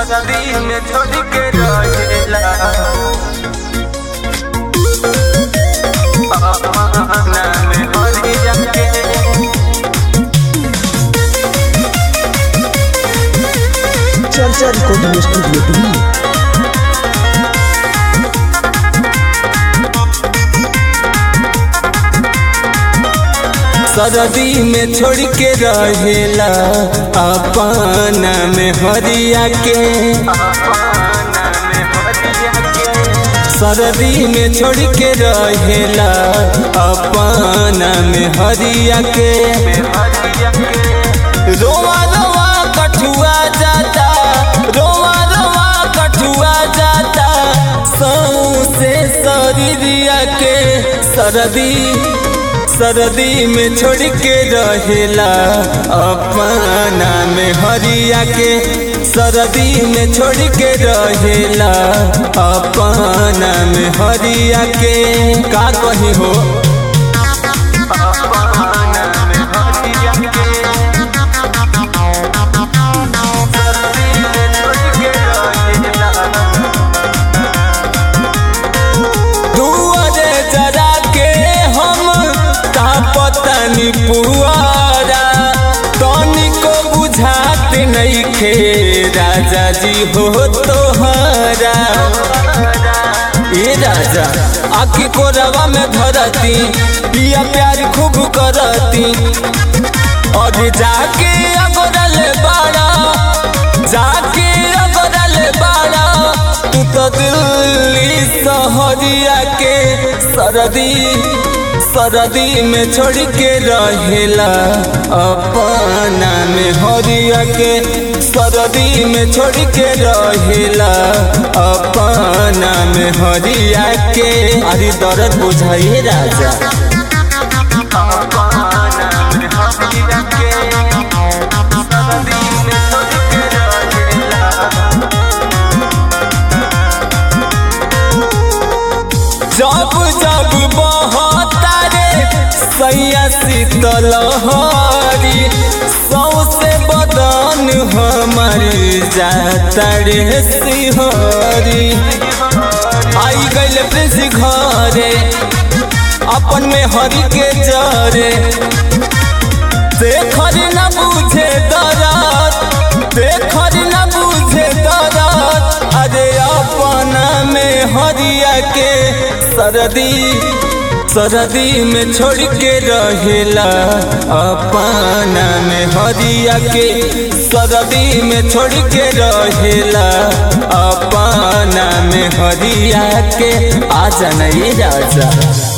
सरदी में छोड़ के रहेला अपना में हरिया के चर्चा रिकॉर्डिंग स्टूडियो दिल्ली सरदी में छोड़ के रहेला अपना में हरिया के सरदी में छोड़ के रहेला अपना में हरिया के रोवा रोवा कठुआ जाता रोवा रोवा कठुआ जाता सौ से शरीरिया के सरदी सरदी में छोड़ के रहेला अपना में हरिया के सरदी में छोड़ के रहेला अपना में हरिया के का कही हो अपना में हरिया के सरदी में छोड़ के रहेला दुआरे जरा के हम तापतनी पुआरा तनिको बुझात नहीं खे राजा जी हो तोहरा ए राजा आखी को रवा में धरती पिया प्यार खूब करती और जाके अगरल बाड़ा जाके अगरल बाड़ा तू तो दिल्ली सहरिया के सरदी सरदी में छोड़ के रहेला अपना में हरिया के सरदी में छोड़ के रहेला अपना में हरिया के अरे दर्द बुझाइए राजा अपना में हरिया के सरदी में छोड़ के रहेला जब जब बहतारे सैया शीतल हरी सौसे बदन हमार जाता रे सिहरी आई गइल प्रिंस घरे अपन में हरी के जरे देखर न बुझे दरद देखर न बुझे दरद अरे अपना में हरिया के सरदी सरदी में छोड़ के रहेला अपना में हरिया के सरदी में छोड़ के रहेला अपना में हरिया के आ जाना ये राजा